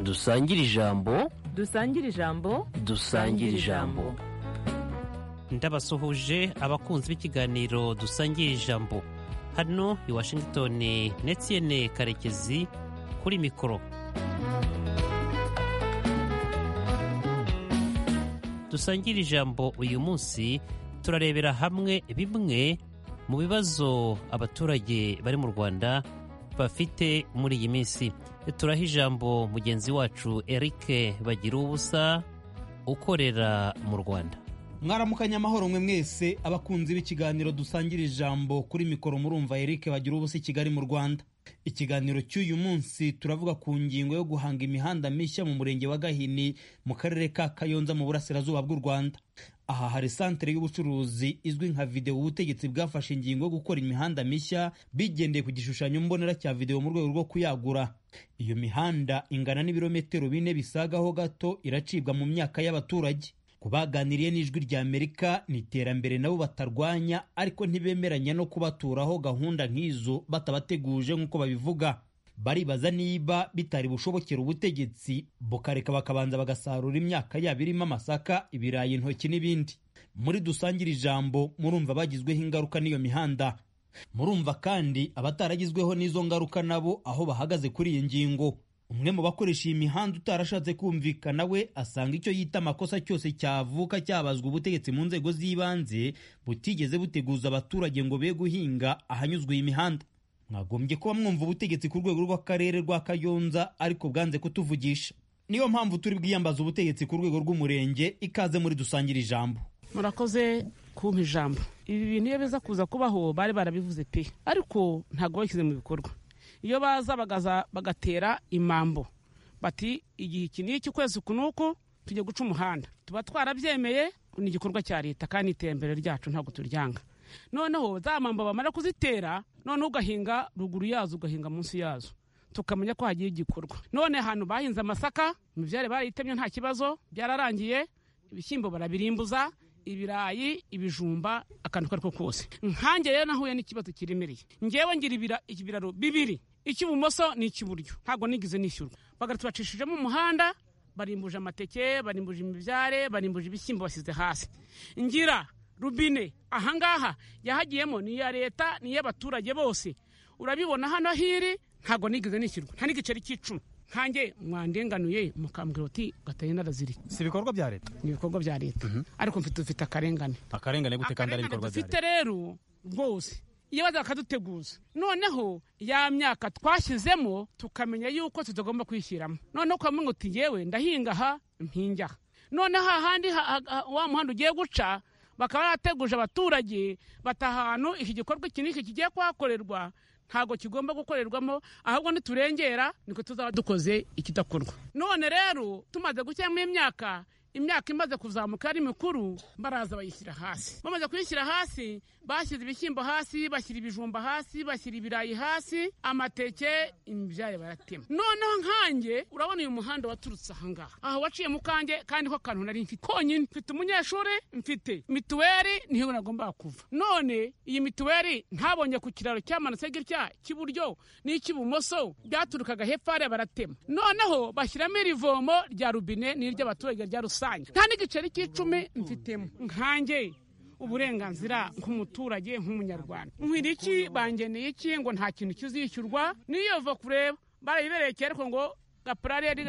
dusangire ijambo dusangire ijambo dusangire ijambo ndabasuhuje abakunzi b'ikiganiro dusangiye ijambo hano i washington netiyene karekezi kuri mikoro dusangira ijambo uyu munsi turarebera hamwe bimwe mu bibazo abaturage bari mu rwanda bafite muri iyi minsi turaha ijambo mugenzi wacu eric bagira ubusa ukorera mu rwanda mwaramukanye amahoro mwe mwese abakunzi b'ikiganiro dusangira ijambo kuri mikoro murumva Eric bagira ubusa i Kigali mu Rwanda ikiganiro cy'uyu munsi turavuga ku ngingo yo guhanga imihanda mishya mu murenge wa Gahini mu karere ka Kayonza mu burasirazuba bw'u Rwanda aha hari santere y'ubucuruzi izwi nka videwo ubutegetsi bwafashe ingingo yo gukora imihanda mishya bigendeye ku gishushanyo mbonera cya videwo mu rwego rwo kuyagura iyo mihanda ingana n'ibirometero bine bisagaho gato iracibwa mu myaka y'abaturage ku baganiriye n'ijwi rya amerika ni iterambere nabo batarwanya ariko ntibemeranya no kubaturaho gahunda nk'izo batabateguje nk'uko babivuga baribaza niba bitari bushobokera ubutegetsi bukareka bakabanza bagasarura imyaka yabo irimo amasaka ibirayi intoki n'ibindi muri dusangire ijambo murumva bagizweho ingaruka n'iyo mihanda murumva kandi abataragizweho n'izo ngaruka nabo aho bahagaze kuri iyi ngingo umwe mu bakoresha iyi mihanda utarashatse kumvikana we asanga icyo yita amakosa cyose cyavuka cyabazwa ubutegetsi mu nzego z'ibanze butigeze buteguza abaturage ngo be guhinga ahanyuzwe iyi mihanda mwagombye kuba mwumva ubutegetsi ku rwego rw'akarere rwa kayonza ariko bwanze kutuvugisha niyo mpamvu turi bwiyambaza ubutegetsi ku rwego rw'umurenge ikaze muri dusangire ijambo murakoze kumpa ijambo ibi bintu iyo biza kuza kubaho bari barabivuze pe ariko ntabwo bashyize mu bikorwa iyo baza bagaza bagatera imambo bati igihe iki n'iki kwezi ku n'uku tujya guca umuhanda tuba twarabyemeye ni igikorwa cya leta kandi iterambere ryacu ntabwo turyanga noneho za mambo bamara kuzitera noneho ugahinga ruguru yazo ugahinga munsi yazo tukamenya ko hagiye igikorwa none ahantu bahinze amasaka imibyare barayitemye nta kibazo byararangiye ibishyimbo barabirimbuza ibirayi ibijumba akantu ako ari ko kose nkange rero nahuye n'ikibazo kiremereye ngewe ngira ibiraro bibiri icy'ibumoso n'icy'iburyo ntabwo nigeze nishyurwa bagatubacishijemo umuhanda barimbuje amateke barimbuje imibyare barimbuje ibishyimbo bashyize hasi ngira rubine ahangaha yahagiyemo ni iya leta ni iy'abaturage bose urabibona hano hiri ntabwo nigeze nishyurwa nta n'igiceri cy'icumi nkange mwandenganuye mukambwira uti gataye naraziriye si ibikorwa bya leta ni ibikorwa bya leta ariko mfite dufite akarengane akarengane gute kandi ari ibikorwa bya dufite rero rwose iyo baza bakaduteguza noneho ya myaka twashyizemo tukamenya yuko tutagomba kwishyiramo noneho ukamenya ngo uti yewe ndahinga aha mpinga aha noneho ahandi wa muhanda ugiye guca bakaba barateguje abaturage bata ahantu iki gikorwa iki n'iki kigiye kuhakorerwa ntabwo kigomba gukorerwamo ahubwo niturengera niko tuzaba dukoze ikidakorwa none rero tumaze gushyiramo imyaka imyaka imaze kuzamuka ari mikuru baraza bayishyira hasi bamaze kuyishyira hasi bashyize ibishyimbo hasi bashyira ibijumba hasi bashyira ibirayi hasi amateke imibyare baratema noneho nkange urabona uyu muhanda waturutse ahangaha aha waciye mu kange kandi ko kantu nari mfite konyine mfite umunyeshuri mfite mituweli niho nagomba kuva none iyi mituweli ntabonye ku kiraro cyamanutse gitya cy'iburyo n'icy'ibumoso byaturukaga hepfo hariya baratema noneho bashyiramo iri vomo rya rubine n'iry'abaturage rya rusange nta n'igiceri cy'icumi mfitemo nkange uburenganzira nk'umuturage nk'umunyarwanda nkwira iki bangeneye iki ngo nta kintu kizishyurwa niyo va kureba barayibereye kera ariko ngo gapurariyeri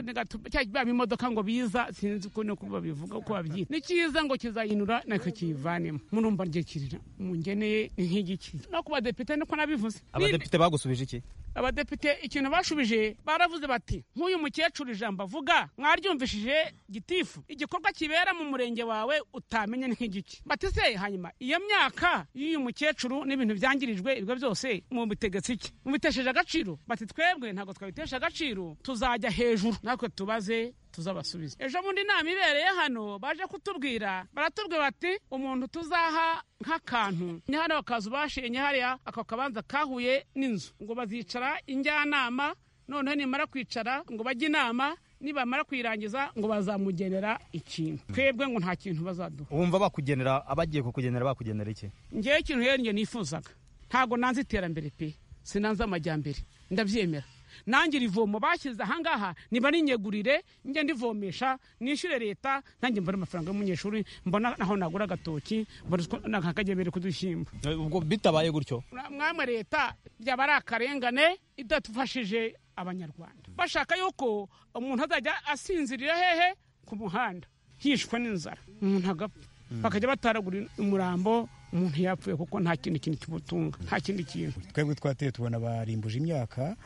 cyangwa imodoka ngo biza sinzi uko ni uko babivuga uko babyita ni cyiza ngo kizayinura nacyo kiyivanemo murumva ngekirira mungeneye nk'igiki no ku badepite niko nabivuze abadepite bagusubije iki abadepite ikintu bashubije baravuze bati nk'uyu mukecuru ijambo avuga mwaryumvishije gitifu igikorwa kibera mu murenge wawe utamenya nk'igiki bati se hanyuma iyo myaka y'uyu mukecuru n'ibintu byangirijwe ibyo byose mubitegetse iki mubitesheje agaciro bati twebwe ntabwo twabitesha agaciro tuzajya hejuru natwe tubaze tuzabasubiza ejo bundi inama ibereye hano baje kutubwira baratubwira bati umuntu tuzaha nk'akantu ni hano bakaza ubashenye hariya ako kabanza kahuye n'inzu ngo bazicara injyanama noneho nimara kwicara ngo bajye inama nibamara kuyirangiza ngo bazamugenera ikintu twebwe ngo nta kintu bazaduha wumva bakugenera abagiye kukugenera bakugenera iki ngewe ikintu rero nifuzaga ntabwo nanze iterambere pe sinanze amajyambere ndabyemera nangira ivomo bashyize ahangaha niba ninyegurire njye ndivomesha nishyure leta nanjye mbona amafaranga y'umunyeshuri mbona naho nagura agatoki mbona uko- nk'akagemere kudushyimba ubwo bitabaye gutyo mwamwe leta byaba ari akarengane idadufashije abanyarwanda bashaka yuko umuntu azajya asinzirira hehe ku muhanda hishwe n'inzara umuntu agapfa bakajya bataragura umurambo umuntu yapfuye kuko nta kintu kintu kimutunga nta kindi kintu twebwe twateye tubona barimbuje imyaka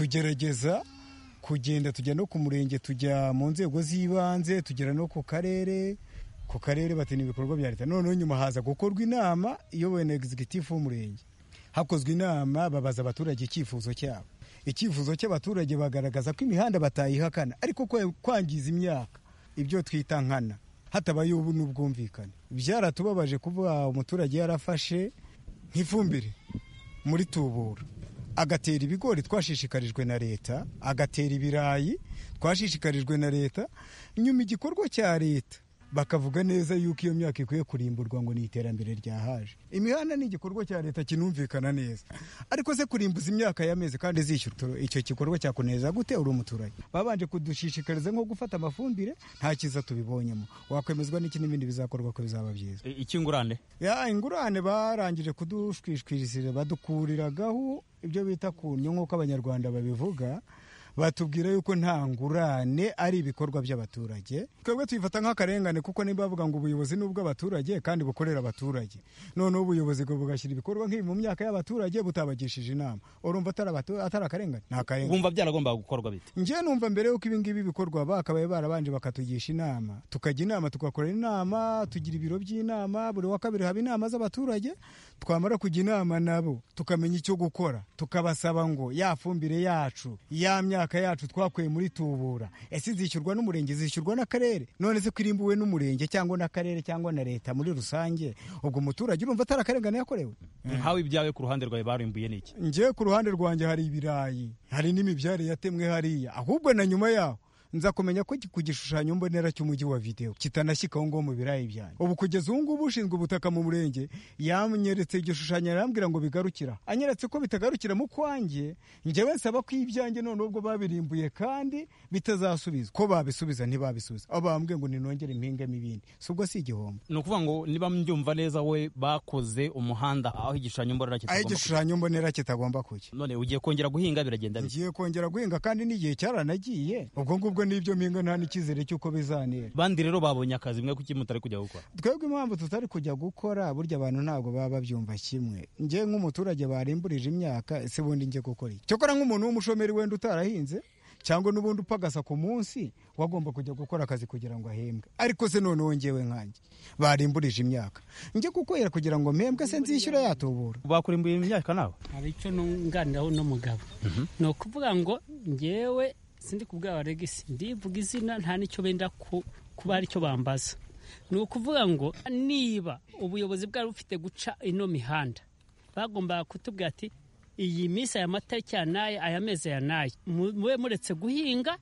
tugerageza kugenda tujya no ku murenge tujya mu nzego z'ibanze tugera no ku karere ku karere batina ibikorwa bya leta noneho nyuma haza gukorwa inama iyobowe na egizigitifu w'umurenge hakozwe inama babaza abaturage icyifuzo cyabo icyifuzo cy'abaturage bagaragaza ko imihanda batayihakana ariko kwe- kwangiza imyaka ibyo twita nkana hatabaye ubu n'ubwumvikane byaratubabaje kuba umuturage yarafashe nk'ifumbire muri tubura agatera ibigori twashishikarijwe na leta agatera ibirayi twashishikarijwe na leta nyuma igikorwa cya leta bakavuga neza yuko iyo myaka ikwiye kurimburwa ngo ni iterambere ryahaje imihanda ni igikorwa cya leta kinumvikana neza ariko se kurimbuza imyaka y'amezi kandi zishyurwa icyo gikorwa cyakuneza gute uri umuturage babanje kudushishikariza nko gufata amafumbire nta cyiza tubibonyemo wakwemezwa n'iki n'ibindi bizakorwa ko bizaba byiza ikingurane ya ingurane barangije kudushwishwirisira badukuriragaho ibyo bita ku nyungu nk'uko abanyarwanda babivuga batubwira yuko nta ngurane ari ibikorwa by'abaturage twebwe tuyifata nk'akarengane kuko niba bavuga ngo ubuyobozi ni ubw'abaturage kandi bukorera abaturage noneho ubuyobozi bwo bugashyira ibikorwa nk'ibi mu myaka y'abaturage butabagishije inama urumva atari abatu- atari akarengane ni akarengane wumva byaragombaga gukorwa bite njye numva mbere yuko ibingibi bikorwa bakabaye barabanje bakatugisha inama tukajya inama tugakorera inama tugira ibiro by'inama buri wa kabiri haba inama z'abaturage twamara kujya inama nabo tukamenya icyo gukora tukabasaba ngo ya fumbire yacu ya myaka yacu twakuye muri tubura ese izishyurwa n'umurenge izishyurwa n'akarere none se kwirimbuwe n'umurenge cyangwa n'akarere cyangwa na leta muri rusange ubwo umuturage urumva atari akarengane yakorewe nkawe ibyawe ku ruhande rwawe barimbuye ni iki njye ku ruhande rwanjye hari ibirayi hari n'imibyare yatemwe hariya ahubwo na nyuma yaho nza kumenya ko ku gishushanyo mbonera cy'umujyi wa videwo kitanashyika aho ngaho mu birayi byanjye ubu kugeza ubu ngubu ushinzwe ubutaka mu murenge yanyeretse igishushanyo arambwira ngo bigarukira anyeretse ko bitagarukira mu kwanjye njyewe nsaba ko ibyanjye none ubwo babirimbuye kandi bitazasubizwa ko babisubiza ntibabisubiza aho bambwiye ngo ninongere impingemo ibindi si ubwo si igihombo ni ukuvuga ngo niba mbyumva neza we bakoze umuhanda aho igishushanyo mbonera aho kitagomba kuba igishushanyo mbonera kitagomba kujya none ugiye kongera guhinga biragenda bite ngiye kongera guhinga kandi n'igihe cyaranagiye ubwo ngubwo n'ibyo mpinga nta n'icyizere cy'uko bizanera bandi rero babonye akazi mwe kuki mutari kujya gukora twebwe impamvu tutari kujya gukora burya abantu ntabwo baba babyumva kimwe njye nk'umuturage barimburije imyaka ese bundi njye gukora iki cyokora nk'umuntu w'umushomeri wenda utarahinze cyangwa n'ubundi upagasa ku munsi wagomba kujya gukora akazi kugira ngo ahembwe ariko se noneho ngewe nkanjye barimburije imyaka njye kukwera kugira ngo mpembwe se nzishyure yatubura bakurimbuye imyaka nawe hari icyo nunganiraho n'umugabo ni ukuvuga ngo ngewe sindi kubwira regisi ndivuga izina nta n'icyo benda ku- kuba aricyo bambaza ni ukuvuga ngo niba ubuyobozi bwari bufite guca ino mihanda bagombaga kutubwira ati iyi minsi aya matariki ya n'aya aya mezi ya n'aya mu- mube muretse guhinga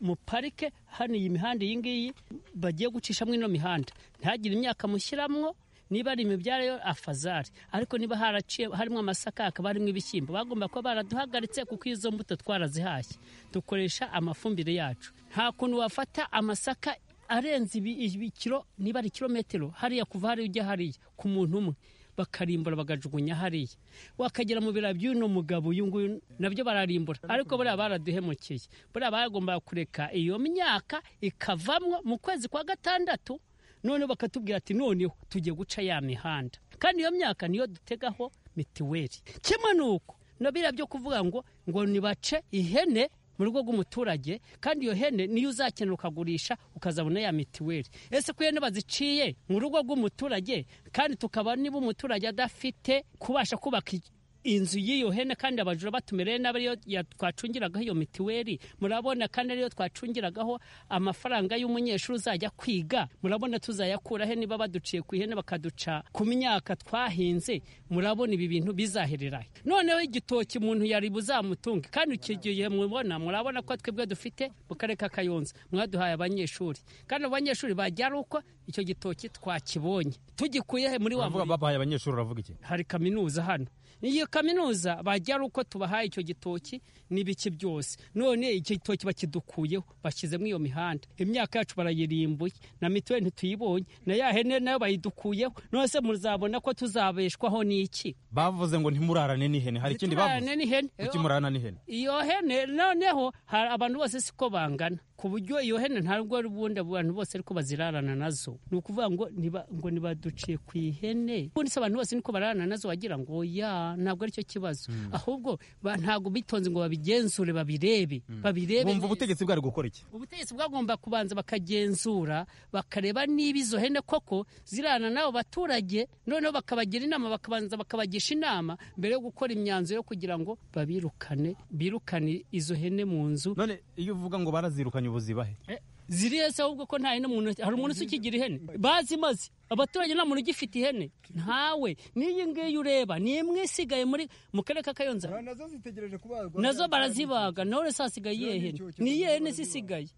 mu parike hano iyi mihanda iyi ngiyi bagiye gucishamo ino mihanda ntihagire imyaka mushyiramo niba ari imibyare yo afazari ariko niba haraciye harimo amasaka hakaba harimo ibishyimbo bagomba kuba baraduhagaritse kuko izo mbuto twarazihashye dukoresha amafumbire yacu nta kuntu wafata amasaka arenze ibi- ibi kiro niba ari kilometero hariya kuva hariya ujya hariya ku muntu umwe bakarimbura bagajugunya hariya wakagera mu bira by'uno mugabo uyu nguyu nabyo bararimbura ariko buriya baraduhemukiye buriya bagombaga kureka iyo myaka ikavamwo mu kwezi kwa gatandatu noneho bakatubwira ati noneho tugiye guca ya mihanda kandi iyo myaka niyo dutegaho mitiweli kimwe n'uko na biriya byo kuvuga ngo ngo nibace ihene mu rugo rw'umuturage kandi iyo hene niyo uzakenera ukagurisha ukazabona ya mitiweli ese ko ihene baziciye mu rugo rw'umuturage kandi tukaba niba umuturage adafite kubasha kubaka i- inzu y'iyo hene kandi abajura batumereye nabi ariyo ya- twacungiragaho iyo mitiweli murabona kandi ariyo twacungiragaho amafaranga y'umunyeshuri uzajya kwiga murabona tuzayakura he niba baduciye ku ihene bakaduca ku myaka twahinze murabona ibi bintu bizaherera he noneho igitoki umuntu yari buzamutunge kandi icyo gihe mubona murabona ko twebwe dufite mu karere ka kayonza mwaduhaye abanyeshuri kandi abo banyeshuri bajya ari uko icyo gitoki twakibonye tugikuye he muri wa Uravuga murima babahaye abanyeshuri uravuga iki hari kaminuza hano iyo kaminuza bajya ari uko tubahaye icyo gitoki n'ibiki byose none icyo gitoki bakidukuyeho bashyizemo iyo mihanda imyaka yacu barayirimbuye na mituweli ntituyibonye na ya hene nayo bayidukuyeho none se muzabona ko tuzabeshwaho n'iki bavuze ngo ntimurarane n'ihene hari ikindi bavuze Turarane n'ihene kuki murarana n'ihene iyo hene noneho hari abantu bose siko bangana ku buryo iyo hene ntabwo ari ubundi abantu bose ariko bazirarana nazo ni ukuvuga ngo niba ngo nibaduciye ku ihene ubundi se abantu bose niko bararana nazo wagira ngo ya ntabwo aricyo kibazo ahubwo ba- ntabwo bitonze ngo babigenzure babirebe babirebe bumva neza. ubutegetsi bwari gukora iki ubutegetsi bwagomba kubanza bakagenzura bakareba niba izo hene koko zirana n'abo baturage noneho bakabagira inama bakabanza bakabagisha inama mbere yo gukora imyanzuro yo kugira ngo babirukane birukane izo hene mu nzu none iyo uvuga ngo barazirukanye ubuzibahe Eh, ziriya se ahubwo ko nta hene mu ntoki hari umuntu ukigira ihene bazimaze abaturage nta muntu ugifite ihene ntawe n'iyi ngiyi ureba ni imwe isigaye muri mu karere ka kayonza nazo zitegereje kubagwa nazo barazibaga nawe uretse hasigaye iyihe hene ni iyihe hene se isigaye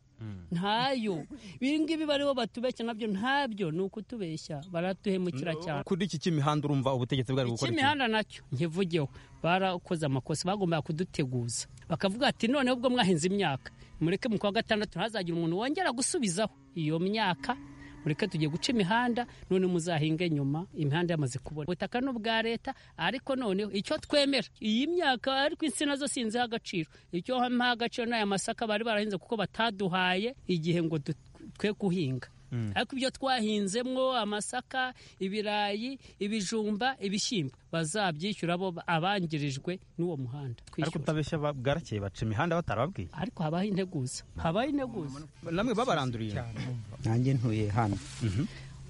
ntayo ibi ngibi bariho batubeshya nabyo ntabyo ni ukutubeshya baratuhemukira cyane kuri iki cy'imihanda urumva ubutegetsi bwari gukora iki cy'imihanda nacyo nkivugeho barakoze amakosa bagombaga kuduteguza bakavuga ati noneho ubwo mwahinze imyaka mureke mu kwa gatandatu ntazagire umuntu wongera gusubizaho iyo myaka mureke tugiye guca imihanda none muzahinge nyuma imihanda yamaze kubona ubutaka ni ubwa leta ariko noneho icyo twemera iyi myaka ariko insina zo sinziho agaciro icyo mpaha agaciro ni aya masaka bari barahinze kuko bataduhaye igihe ngo du- twe guhinga ariko ibyo twahinzemo amasaka ibirayi ibijumba ibishyimbo bazabyishyura bo abangirijwe n'uwo muhanda ariko twishyura utabeshya ba- bwarakeye baca imihanda batarababwiye ariko habaho integuza habaho integuza namwe babaranduriye nanjye ntuye hano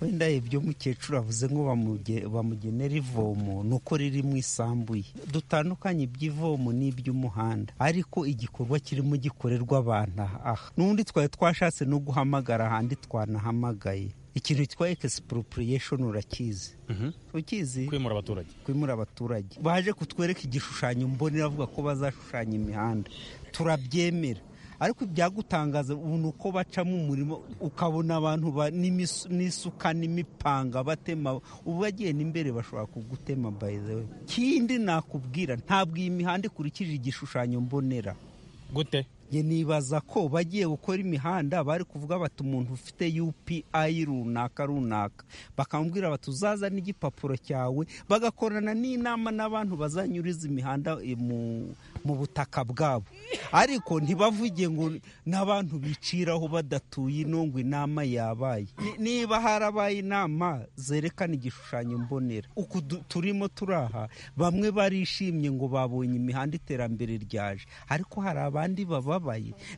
wenda ibyo mukecuru avuze ngo bamuge- bamugenera ivomo ni uko riri mu isambu ye dutandukanye iby'ivomo n'iby'umuhanda ariko igikorwa kirimo gikorerwa abantu aha aha n'ubundi twari twashatse no guhamagara ahandi twanahamagaye ikintu cyitwa expropriation urakizi ukizi kwimura abaturage kwimura abaturage baje kutwereka igishushanyo mbonera avuga ko bazashushanya imihanda turabyemera ariko ibyagutangaza ubu ni uko bacamo umurimo ukabona abantu ba- n'imisu- n'isuka n'imipanga batema ubu bagiye n'imbere bashobora kugutema by the way kindi nakubwira ntabwo iyi mihanda ikurikije igishushanyo mbonera gute Njye nibaza ko bagiye gukora imihanda bari kuvuga bati umuntu ufite upi runaka runaka bakamubwira bati uzaza n'igipapuro cyawe bagakorana n'inama n'abantu bazanyuriza imihanda eh, mu, mu butaka bwabo ariko ntibavuge ngo n'abantu biciraho badatuye ino ngo inama yabaye Ni- niba harabaye inama zerekana igishushanyo mbonera uku du- turimo turaha bamwe barishimye ngo babonye imihanda iterambere ryaje ariko hari abandi bababaye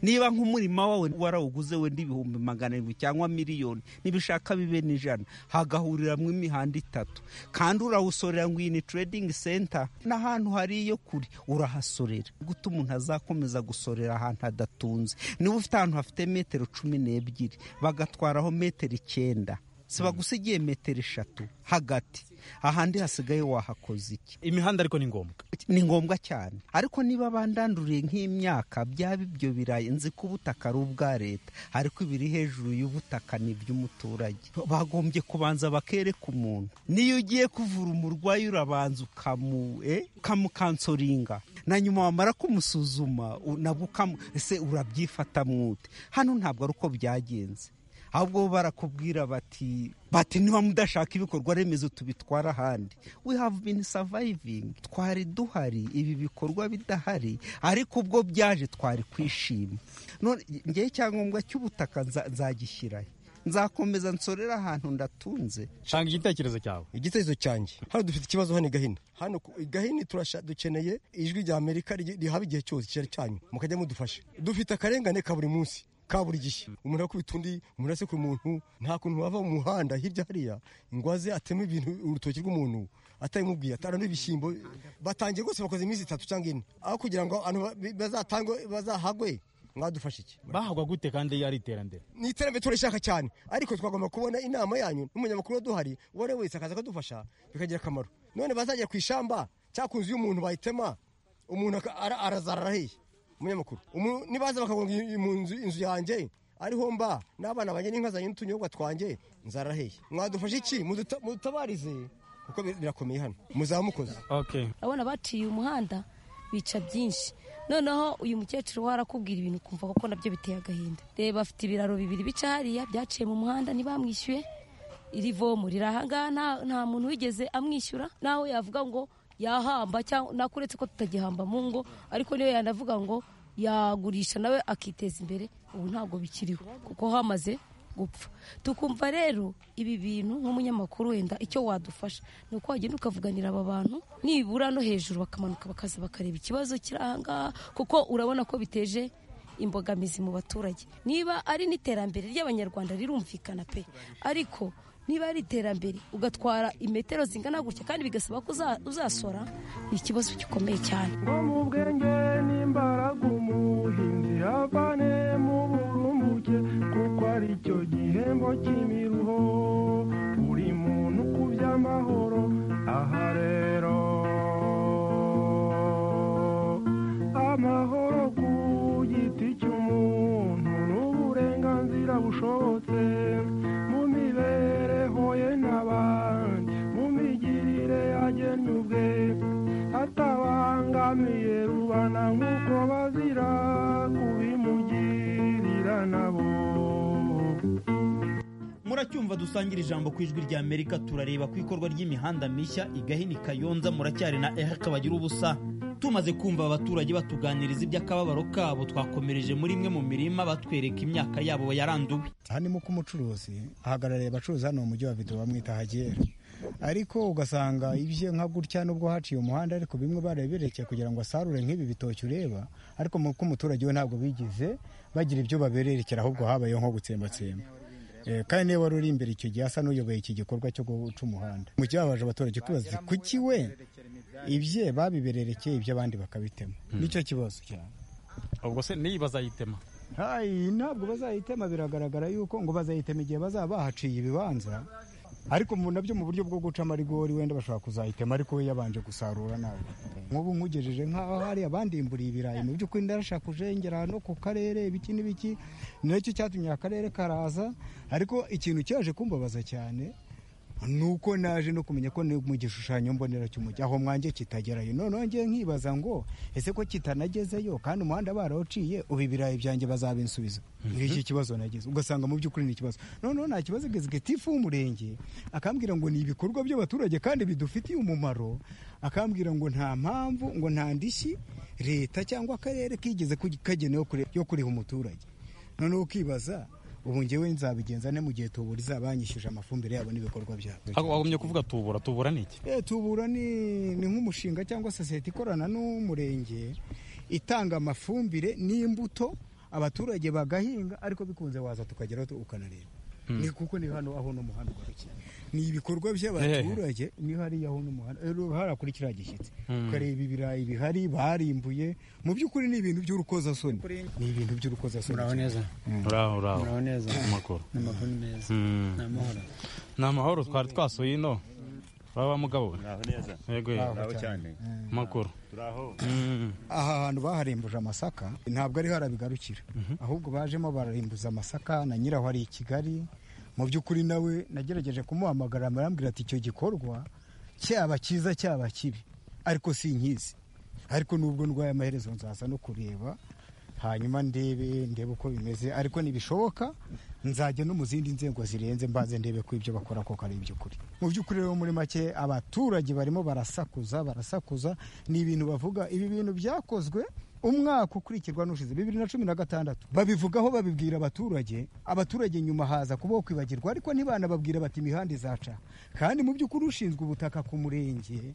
niba nk'umurima wawe warawuguze wenda ibihumbi magana arindwi cyangwa miliyoni nibishaka bibe n'ijana hagahuriramo imihanda itatu kandi urawusorera ngo iyi ni trading center n'ahantu hari iyo kure urahasorera gute umuntu azakomeza gusorera ahantu hadatunze niba ufite ahantu hafite metero cumi n'ebyiri bagatwaraho metero icyenda si bagusigiye metero eshatu hagati ahandi hasigaye wahakoze iki imihanda ariko ni ngombwa ni ngombwa cyane ariko niba bandanduriye nk'imyaka byaba ibyo birayi nzi ko ubutaka ari ubwa leta ariko ibiri hejuru y'ubutaka ni iby'umuturage bagombye kubanza bakereka umuntu niyo ugiye kuvura umurwayi urabanza ukamu eh, ukamukansoringa na nyuma wamara kumusuzuma u- nabwo ukamu ese urabyifata mwute hano ntabwo ari uko byagenze ahubwo bo barakubwira bati bati niba mudashaka ibikorwa remezo tubitwara ahandi we have been surviving twari duhari ibi bikorwa bidahari ariko ubwo byaje twari kwishima none ngewe icyangombwa cy'ubutaka nza- nzagishyirahe nzakomeza nsorera ahantu ndatunze shanga igitekerezo cyawe igitekerezo cyanjye hano dufite ikibazo hano i gahini hano ku- i gahini turasha- dukeneye ijwi rya amerika rigi- rihaba igihe cyose icyari cyanyu mukajya mudufasha dufite akarengane ka buri munsi ka buri gihe umuntu akubita undi umuntu asekura umuntu nta kuntu wava mu muhanda hirya hariya ngo aze ateme ibintu urutoki rw'umuntu atabimubwiye atarana ibishyimbo batangiye rwose bakoze iminsi itatu cyangwa ine aho kugira ngo abantu ba- bazatangwe bazahagwe mwadufashe iki bahagwa gute kandi ari iterambere ni iterambere turishaka cyane ariko twagomba kubona inama yanyu n'umunyamakuru wa duhari uwo ari we wese akaza akadufasha bikagira akamaro none bazajya ku ishamba cyangwa ku nzu y'umuntu bayitema umuntu aka- ara- arazara arahiye umunyamakuru Umu- nibaza bakagonga iyi- iyi mu nzu inzu yanjye ariho mba n'abana banjye n'inka zanjye n'utunyobwa twanjye nzaraheye mwadufashe iki Muduta- mudutabarize kuko bir- birakomeye hano muzamukoze okay abana baciye umuhanda bica byinshi noneho uyu mukecuru warakubwira ibintu ukumva kuko nabyo biteye agahinda reba afite ibiraro bibiri bica hariya byaciye mu muhanda ntibamwishyuye iri vomo riri ahangaha nta- nta muntu wigeze amwishyura nawe yavuga ngo yahamba cyangwa nakuretse ko tutagihamba mu ngo ariko niyo yanavuga ngo yagurisha nawe akiteza imbere ubu ntabwo bikiriho kuko hamaze gupfa tukumva rero ibi bintu nk'umunyamakuru wenda icyo wadufasha ni uko wagenda ukavuganira aba bantu nibura no hejuru bakamanuka bakaza bakareba ikibazo kiri ahangaha kuko urabona ko biteje imbogamizi mu baturage niba ari n'iterambere ry'abanyarwanda rirumvikana pe ariko niba ari iterambere ugatwara imetero zingana gutya kandi bigasaba ko uza- uzasora ni ikibazo gikomeye cyane ngo mu bwenge n'imbaraga umuhinzi avane mu burumbuke kuko ari cyo gihembo cy'imiruho buri muntu ku by'amahoro aha rero amahoro ku giti cy'umuntu n'uburenganzira bushobotse mu mibereho ye n'abandi mu migirire agennye ubwe atabangamiye rubana nk'uko bazira kubimugirira nabo muracyumva dusangira ijambo ku ijwi rya amerika turareba ku ikorwa ry'imihanda mishya igahini kayonza muracyari na eha kabagira ubusa tumaze kumva abaturage batuganiriza iby'akababaro kabo twakomereje muri imwe mu mirima batwereka imyaka yabo yaranduwe hanimo ko umucuruzi ahagarariye abacuruzi hano mu mujyi wa bido bamwita hagera ariko ugasanga ibye nka gutya nubwo haciye umuhanda ariko bimwe barabirekeye kugira ngo asarure nk'ibi bitoki ureba ariko mu- ko umuturage we ntabwo bigize bagira ibyo babererekera ahubwo habayeho nko gutsembatsemba Eh, kandi niwe wari uri imbere icyo gihe asa n'uyoboye iki gikorwa cyo guca umuhanda mu gihe baje abaturage kubaza kuki we ibye babibererekeye iby'abandi bakabitema nicyo kibazo cyane ubwo se niyi bazayitema hayi ntabwo bazayitema biragaragara yuko ngo bazayitema igihe bazaba bahaciye ibibanza ariko mu nabyo mu buryo bwo guca amarigori wenda bashobora kuzayitema ariko we yabanje gusarura nawe nk'ubu nkugejeje nk'aho hari abandimburiye ibirayi mu by'ukuri ndarashaka kujengera no ku karere ibiki n'ibiki nacyo cyatumye akarere karaza ariko ikintu cyaje kumbabaza cyane ni uko naje no kumenya ko ni mu gishushanyo mbonera cy'umujyi aho mwanjye kitagerayo noneho ngiye nkibaza ngo ese ko kitanagezeyo kandi umuhanda barawuciye ubu ibirayi byanjye bazabinsubiza ngiki kibazo nagize ugasanga mu by'ukuri ni ikibazo noneho nta kibazo igeze tifu w'umurenge akambwira ngo ni ibikorwa by'abaturage kandi bidufitiye umumaro akambwira ngo nta mpamvu ngo nta ndishyi leta cyangwa akarere kigeze kugi- kagenewe kure- yo kuriha umuturage noneho ukibaza ubu ngewe nzabigenza ne mu gihe tubura izabanyishyuje amafumbire yabo n'ibikorwa byabo Ako- wagumye kuvuga tubura tubura ni iki Eh, tubura ni, ni nk'umushinga cyangwa sosiyete ikorana n'umurenge itanga amafumbire n'imbuto abaturage bagahinga ariko bikunze waza tukageraho tu- ukanareba ni kuko ni hano aho n'umuhanda ugarukira ni ibikorwa by'abaturage ni hariya aho n'umuhanda eh, hariya kuri kiriya gishyitsi ukareba ibirayi bihari barimbuye mu by'ukuri ni ibintu by'urukozasoni ni ibintu by'urukozasoni muraho neza uraho uraho muraho neza amakuru ni amakuru meza Mm. ni amahoro ni amahoro twari twasuye ino uraba mugabo we Naho neza. yego yego Naho cyane. amakuru Turaho. Mm. aha hantu baharimbuje amasaka ntabwo ariho arabigarukira ahubwo bajemo bararimbuza amasaka na nyiraho ari i kigali mu by'ukuri nawe nagerageje kumuhamagara arambwira ati icyo gikorwa cyaba cyiza cyaba kibi ariko si nkizi ariko nubwo ndwaye amaherezo nzaza no kureba hanyuma ndebe ndebe uko bimeze ariko nibishoboka nzajya no mu zindi nzego zirenze mbanze ndebe ko ibyo bakora koko ari iby'ukuri mu by'ukuri rero muri make abaturage barimo barasakuza barasakuza ni ibintu bavuga ibi bintu byakozwe umwaka ukurikirwa n'ushize bibiri na cumi na gatandatu babivugaho babibwira abaturage abaturage nyuma haza kubaho kwibagirwa ariko ntibanababwira bati imihanda izaca kandi mu by'ukuri ushinzwe ubutaka ku murenge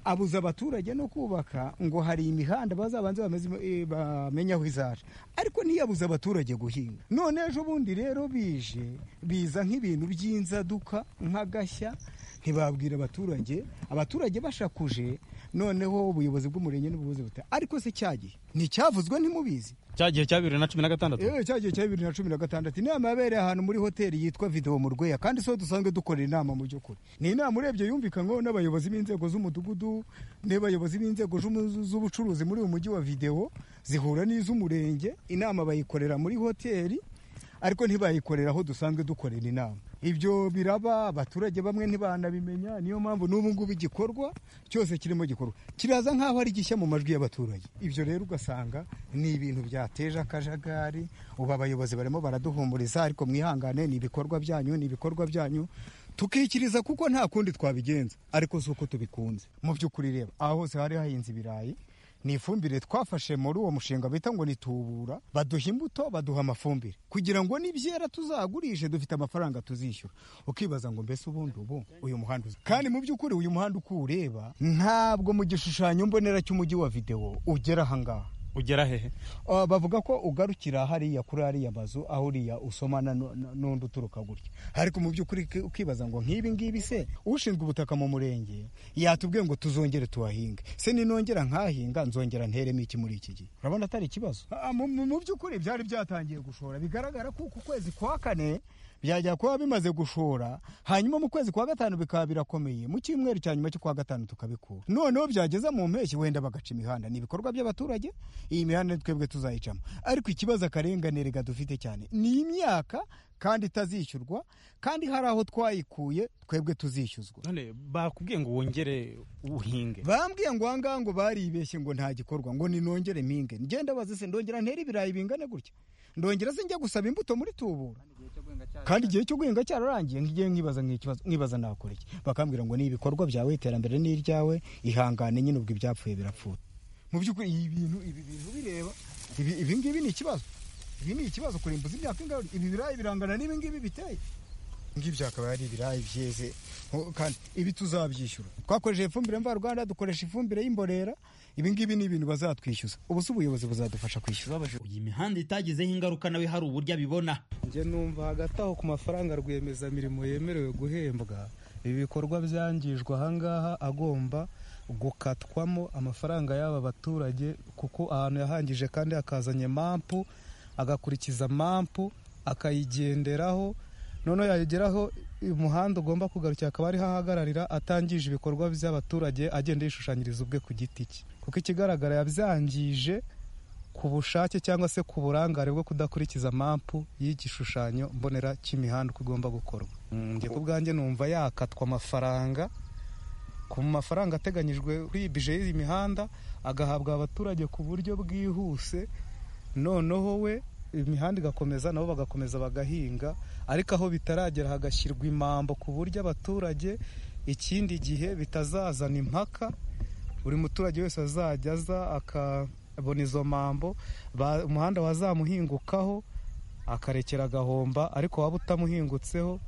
abuza abaturage no kubaka ngo hari imihanda bazabanze bameze- eh, bamenye aho izaca ariko ntiyabuze abaturage guhinga none ejo bundi rero bije biza nk'ibintu by'inzaduka nk'agashya ntibabwira abaturage abaturage bashakuje noneho ubuyobozi bw'umurenge n'ubuyobozi buta ariko se cya gihe nticyavuzwe ntimubizi cyagiye cya bibiri na cumi na gatandatu Eh, cya gihe cya bibiri na cumi na gatandatu inama yabereye ahantu muri hoteli yitwa videwo mu rweya kandi siho dusanzwe dukorera inama mu by'ukuri ni inama urebye yumvikanwaho n'abayobozi b'inzego z'umudugudu n'abayobozi b'inzego z'umu- z'ubucuruzi muri uyu mujyi wa videwo zihura n'iz'umurenge inama bayikorera muri hoteli ariko ntibayikorera aho dusanzwe dukorera inama ibyo biraba abaturage bamwe ntibanabimenya niyo mpamvu n'ubu ngubu igikorwa cyose kirimo gikorwa kiraza nk'aho ari gishya mu majwi y'abaturage ibyo rero ugasanga ni ibintu byateje akajagari ubu abayobozi barimo baraduhumuriza ariko mwihangane ni ibikorwa byanyu ni ibikorwa byanyu tukikiriza kuko nta kundi twabigenza ariko si uko tubikunze mu by'ukuri reba aha hose hari hahinze ibirayi ni ifumbire twafashe muri uwo mushinga bita ngo nitubura baduha imbuto baduha amafumbire kugira ngo nibyera tuzagurishe dufite amafaranga tuzishyura ukibaza ngo mbese ubundi ubu uyu muhanda uza kandi mu by'ukuri uyu muhanda uko uwureba ntabwo mu gishushanyo mbonera cy'umujyi wa videwo ugera ahangaha ugera hehe Ah, bavuga ko ugarukira hariya kuri hariya mazu aho uriya usomana nu- nu- n'undi uturuka gutya ariko mu by'ukuri ki- ukibaza ngo nk'ibi ngibi se ushinzwe ubutaka mu murenge yatubwiye ngo tuzongere tuhahinge se ninongera nkahinga nzongera nteremo iki muri iki gihe urabona atari ikibazo Ah, mu- mu mu by'ukuri byari byatangiye gushora bigaragara ko uku kwezi kwa kane byajya kuba bimaze gushora hanyuma mu kwezi kwa gatanu bikaba birakomeye mu cyumweru cya nyuma cyo kwa gatanu tukabikura noneho byageza mu mpeshyi wenda bagaca imihanda ni ibikorwa by'abaturage iyi mihanda twebwe tuzayicamo ariko ikibazo akarenganire gadufite cyane ni imyaka kandi itazishyurwa kandi hari aho twayikuye twebwe tuzishyuzwa none bakubwiye ngo wongere uhinge bambwiye ngo ahangaha ngo baribeshye ngo nta gikorwa ngo ninongere mpinge ngenda bazi se ndongera ntere ibirayi bingane gutya ndongera se njya gusaba imbuto muri tubura kandi igihe cyo guhinga cyararangiye ngiye nkibaza nk'ikibazo nkibaza nakora iki bakambwira ngo ni ibikorwa byawe iterambere ni iryawe ihangane nyine ubwo ibyapfuye birapfuye mu by'ukuri iyi bintu ibi bintu bireba ibi ibi ngibi ni ikibazo ibi ni ikibazo kurimbuza imyaka ingahe ibi birayi birangana n'ibi ngibi biteye ngibyo hakaba hari ibirayi byeze Ho- kandi ibi tuzabyishyura twakoresheje ifumbire mvaruganda dukoresha ifumbire y'imborera ibi ngibi ni ibintu bazatwishyuza ubu se ubuyobozi buzadufasha kwishyura iyi mihanda itagizeho ingaruka nawe hari uburyo abibona njye numva hagati aho ku mafaranga rwiyemezamirimo yemerewe guhembwa ibi bikorwa byangijwe ahangaha agomba gukatwamo amafaranga y'aba baturage kuko ahantu yahangije kandi akazanye mampu agakurikiza mampu akayigenderaho noneho yageraho umuhanda ugomba kugarukira akaba ariho ahagararira atangije ibikorwa by'abaturage agenda yishushanyiriza ubwe ku giti cye kuko ikigaragara yabyangije ku bushake cyangwa se ku burangare bwo kudakurikiza mampu y'igishushanyo mbonera cy'imihanda uko igomba gukorwa njye ku bwanjye numva yakatwa amafaranga ku mafaranga ateganyijwe kuri bije y'iyi mihanda agahabwa abaturage ku buryo bwihuse noneho we imihanda igakomeza nabo bagakomeza bagahinga ariko aho bitaragera hagashyirwa imambo ku buryo abaturage ikindi gihe bitazazana impaka buri muturage wese azajya aza akabona izo mambo ba- umuhanda wazamuhingukaho akarekera agahomba ariko waba utamuhingutseho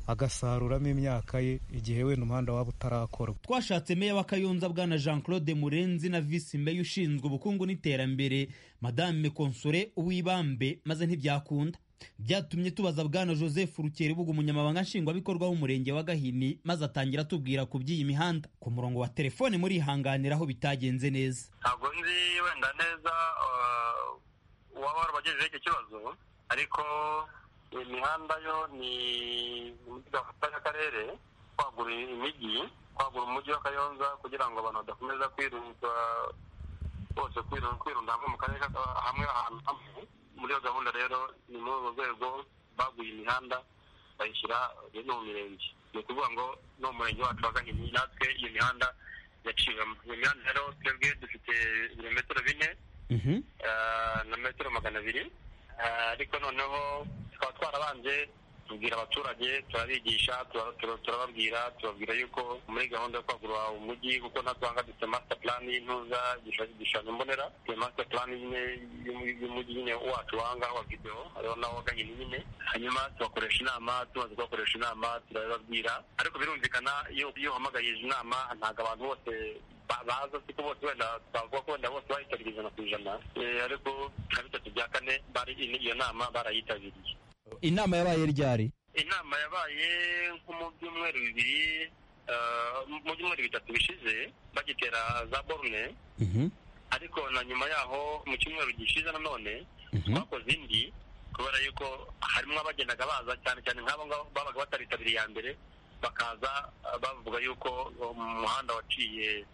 agasaruramo imyaka ye igihe wenda umuhanda waba utarakorwa twashatse meya wa kayonza bwana jean claude murenzi na visi meya ushinzwe ubukungu n'iterambere madame konsore uwibambe maze ntibyakunda byatumye tubaza bwana joseph rukeribuga umunyamabanga nshingwabikorwa w'umurenge wa gahini maze atangira atubwira ku by'iyi mihanda ku murongo wa telefone murihanganiraho bitagenze neza ntabwo nzi wenda neza eh, uwaba warabagejejeho icyo kibazo ariko imihanda yo ni ni muri gahunda y'akarere kwagura imijyi kwagura umujyi wa kayonza kugira ngo abantu badakomeza kwirunga bose kwiru- kwirunda hamwe mu karere ka- hamwe ahantu hamwe muri iyo gahunda rero ni muri urwo rwego baguye imihanda bayishyira rero mu mirenge ni ukuvuga ngo no mu murenge wacu wa gahini natwe iyo mihanda yaciwemo iyo mihanda rero twebwe dufite ibirometero bine eh, na metero magana abiri Eh, ariko noneho tukaba twarabanje tubwira abaturage turabigisha tura- tura- turababwira tubabwira yuko muri gahunda yo kwagura umujyi kuko natwanga dufite master plan y'intuza igishushanyo igishushanyo mbonera dufite master plan nyine y'umu- y'umujyi nyine wacu wangaho wa videwo hariho nawo gahini nyine hanyuma tubakoresha inama tumaze kubakoresha inama turabibabwira ariko birumvikana iyo iyo uhamagaye izi nama ntabwo abantu bose ba- baza siko bose wenda twavuga ko wenda bose bayitabiriye ijana ku ijana Eh, ariko nka bitatu bya kane bari iyo nama barayitabiriye inama yabaye ryari inama yabaye nko mu byumweru bibiri eh, mu byumweru bitatu bishize bagitera za borune ariko na nyuma yaho mu cyumweru gishize nanone twakoze indi kubera yuko harimo abagendaga baza cyane cyane nk'abo ngabo babaga bataritabiriye iya mbere bakaza eh, bavuga yuko umuhanda waciye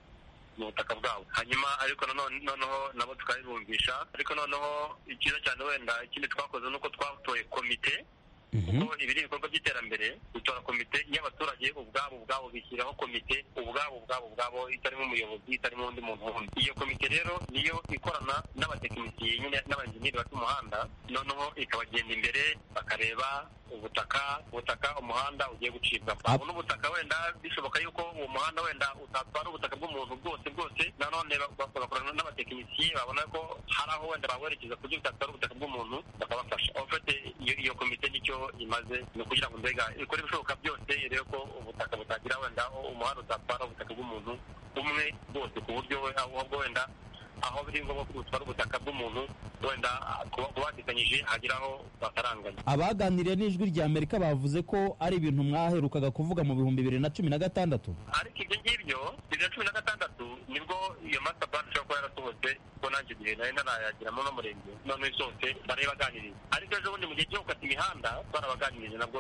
mu butaka bwabo hanyuma ariko nanone noneho nabo tukabibumvisha ariko noneho icyiza cyane wenda ikindi twakoze ni uko twatoye komite kuko ibi ni ibikorwa by'iterambere bitora komite y'abaturage ubwabo ubwabo bishyiraho komite ubwabo ubwabo ubwabo itarimo umuyobozi itarimo undi muntu wundi iyo komite rero niyo ikorana n'abatekinisiye nyine n'abanjeniyeri bafite umuhanda noneho ikabagenda imbere bakareba ubutaka ubutaka umuhanda ugiye gucibwa babona ubutaka wenda bishoboka yuko uwo muhanda wenda utatwara ubutaka bw'umuntu bwose bwose nanone bak- bakorana n'abatekinisiye babona ko hari aho wenda bawerekeza kugira utatwara ubutaka bw'umuntu bakabafasha En fait, iyo iyo komite nicyo imaze ni ukugira ngo mbega ikore ibishoboka byose irebe ko ubutaka butagira wenda umuhanda utatwara ubutaka bw'umuntu umwe bwose ku buryo we ahubwo wenda aho biri ngombwa ko butwara ubutaka bw'umuntu wenda kuba kubatikanyije hagera aho bataranganya abaganiriye n'ijwi rya amerika bavuze ko ari ibintu mwaherukaga kuvuga mu bihumbi bibiri na cumi na gatandatu ariko ibyo ngibyo bibiri na cumi na gatandatu nibwo iyo master plan ishobora kuba yarasohotse kuko nanjye igihe nari ntarayagiramo n'umurenge none isohotse barayibaganiriza ariko ejo bundi mu gihe cyo gukata imihanda twarabaganirije nabwo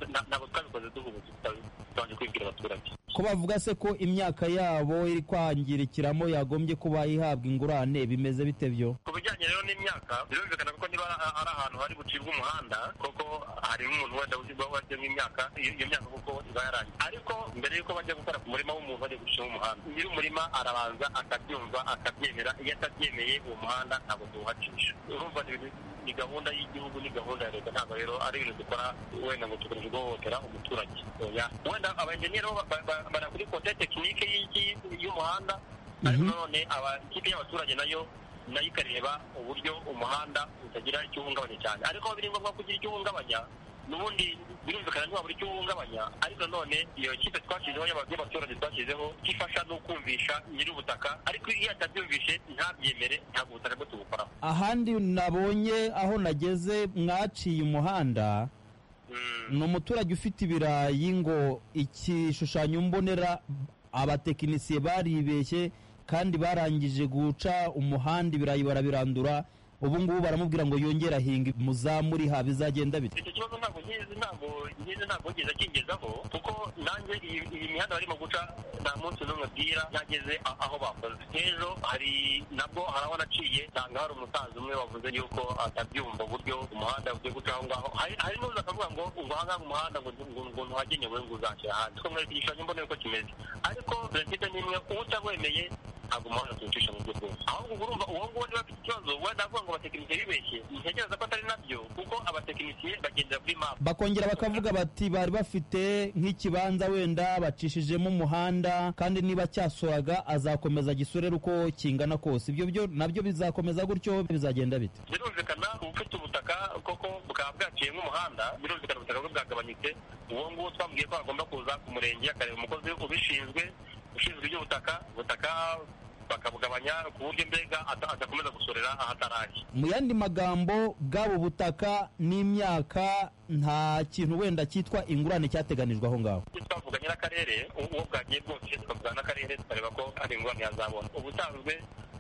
na- ntabwo twabikoze duhubutse tutabanje kwibwira abaturage ko bavuga se ko imyaka yabo iri kwangirikiramo yagombye kuba ihabwa ingurane bimeze bite byo ku bijyanye rero n'imyaka birumvikana kuko niba ari ari ahantu hari bucibwe umuhanda koko hari nk'umuntu wenda ushyirwaho washyiramo imyaka iyo iyo myaka kuko iba yarangiye ariko mbere y'uko bajya gukora ku murima w'umuntu bajya gushyiraho umuhanda nyir'umurima arabanza akabyumva akabyemera iyo atabyemeye uwo muhanda ntabwo tuwuhacisha urumva ni ibintu- ni gahunda y'igihugu ni gahunda ya leta ntabwo rero ari ibintu dukora wenda ngo tugamije guhohotera umuturage Oya. wenda abayenjeniyeri bo ba- ba- bara kuri kote tekinike y'igi- y'umuhanda ariko nanone aba- ikipe y'abaturage nayo nayo ikareba uburyo umuhanda utagira icyo uhungabanya cyane ariko aho biri ngombwa kugira icyo uhungabanya n'ubundi birumvikana ntiwabura icyo uhungabanya ariko nanone iyo kipe twashyizeho y'aba- y'abaturage twashyizeho ifasha no kumvisha nyir'ubutaka ariko iyo atabyumvishe ntabyemere ntabwo ubutaka bwo tubukoraho ahandi nabonye aho nageze mwaciye umuhanda ni umuturage ufite ibirayi ngo igishushanyo mbonera abatekinisiye baribeshye kandi barangije guca umuhanda ibirayi barabirandura ubu ngubu baramubwira ngo yongere ahinga muzamu uri ha bizagenda bite icyo kibazo ntabwo nyizi ntabwo nyizi ntabwo ngize akingezaho kuko nanjye iyi iyi mihanda barimo guca nta munsi n'umwe bwira ntageze a- aho bakoze ejo hari nabwo hari aho naciye nsanga hari umusaza umwe wavuze yuko atabyumva uburyo umuhanda ugiye guca aho ngaho hari hari n'uza akavuga ngo ngo aha ngaha umuhanda ngo ngo ngo ntuhagenewe ngo uzashyira ahandi kuko mwereka igishushanyo mbonera uko kimeze ariko perezida ni imwe uwo utawemeye ntabwo umuhanda tuwucisha mu buryo bwose ahubwo ubwo urumva uwo nguwo niba afite ikibazo wenda avuga ngo abatekinisiye bibeshye ntekereza ko atari nabyo kuko abatekinisiye bagendera kuri map bakongera bakavuga bati bari bafite nk'ikibanza wenda bacishijemo umuhanda kandi niba cyasoraga azakomeza gisorere uko kingana kose ibyo byo nabyo bizakomeza gutyo bizagenda bite birumvikana ubufite ubutaka koko bukaba bwaciyemo umuhanda birumvikana ubutaka bwe bwagabanyutse uwo nguwo twambwiye ko agomba kuza ku murenge akareba umukozi ubishinzwe ushinzwe iby'ubutaka ubutaka bakabugabanya ku buryo mbega ata- adakomeza gusorera ahatarajya mu yandi magambo bwaba ubutaka n'imyaka nta kintu wenda cyitwa ingurane cyateganijwe aho ngaho Icyo twavuganye n'akarere u- uwo bwagiye bwose tukavugana n'akarere tukareba ko hari ingorane yazabona ubusanzwe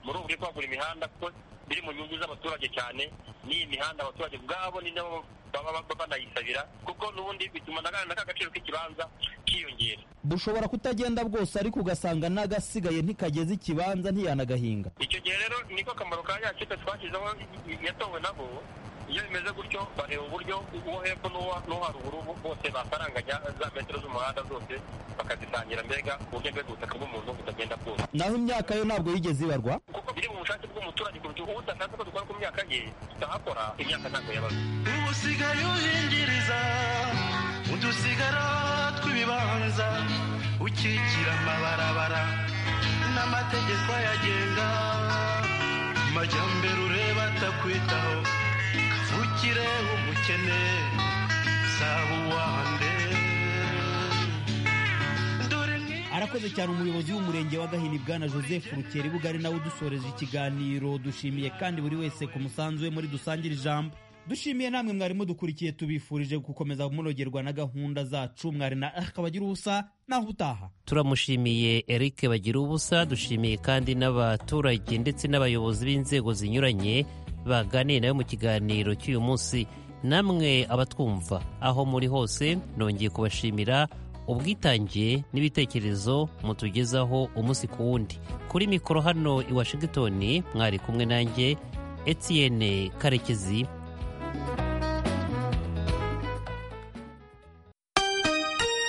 muri ubu buri kwagura imihanda kuko biri mu nyungu z'abaturage cyane n'iyi mihanda abaturage ubwabo ni nabo baba baba banayisabira kuko n'ubundi bituma na ka gaciro k'ikibanza kiyongera bushobora kutagenda bwose ariko ugasanga n'agasigaye ntikageze ikibanza ntiyanagahinga icyo gihe rero niko kamaro ka ya kipe twashyizeho i- i- yatowe nabo iyo bimeze gutyo bareba uburyo uwo hepfo n'uwa- n'uwo haruguru bo- bose bafaranganya za metero z'umuhanda zose bakazisangira mbega ku buryo mbega ubutaka bw'umuntu butagenda bwose naho imyaka yo ntabwo yigeze ibarwa kuko biri mu bushake bw'umuturage kuruta uwo udashaka ko dukora ku myaka ye tutahakora imyaka ntabwo yabaze ubu usigaye uhingiriza udusigara tw'ibibanza ukikira amabarabara n'amategeko ayagenga majyambere ureba atakwitaho kavukire umukene saba uwande dore arakoze cyane umuyobozi w'umurenge wa gahini bwana joseph rukeri bugari nawe udusoreje ikiganiro dushimiye kandi buri wese ku musanzu we muri dusangire ijambo dushimiye namwe mwarimo dukurikiye tubifurije gukomeza munogerwa na gahunda zacu mwari na akabagira ubusa naho ubutaha turamushimiye eric bagira ubusa dushimiye kandi n'abaturage ndetse n'abayobozi b'inzego zinyuranye baganiye nawe mu kiganiro cy'uyu munsi namwe abatwumva aho muri hose nongeye kubashimira ubwitange n'ibitekerezo mutugezaho umunsi ku wundi kuri mikoro hano i washington mwari kumwe nanjye etienne karekezi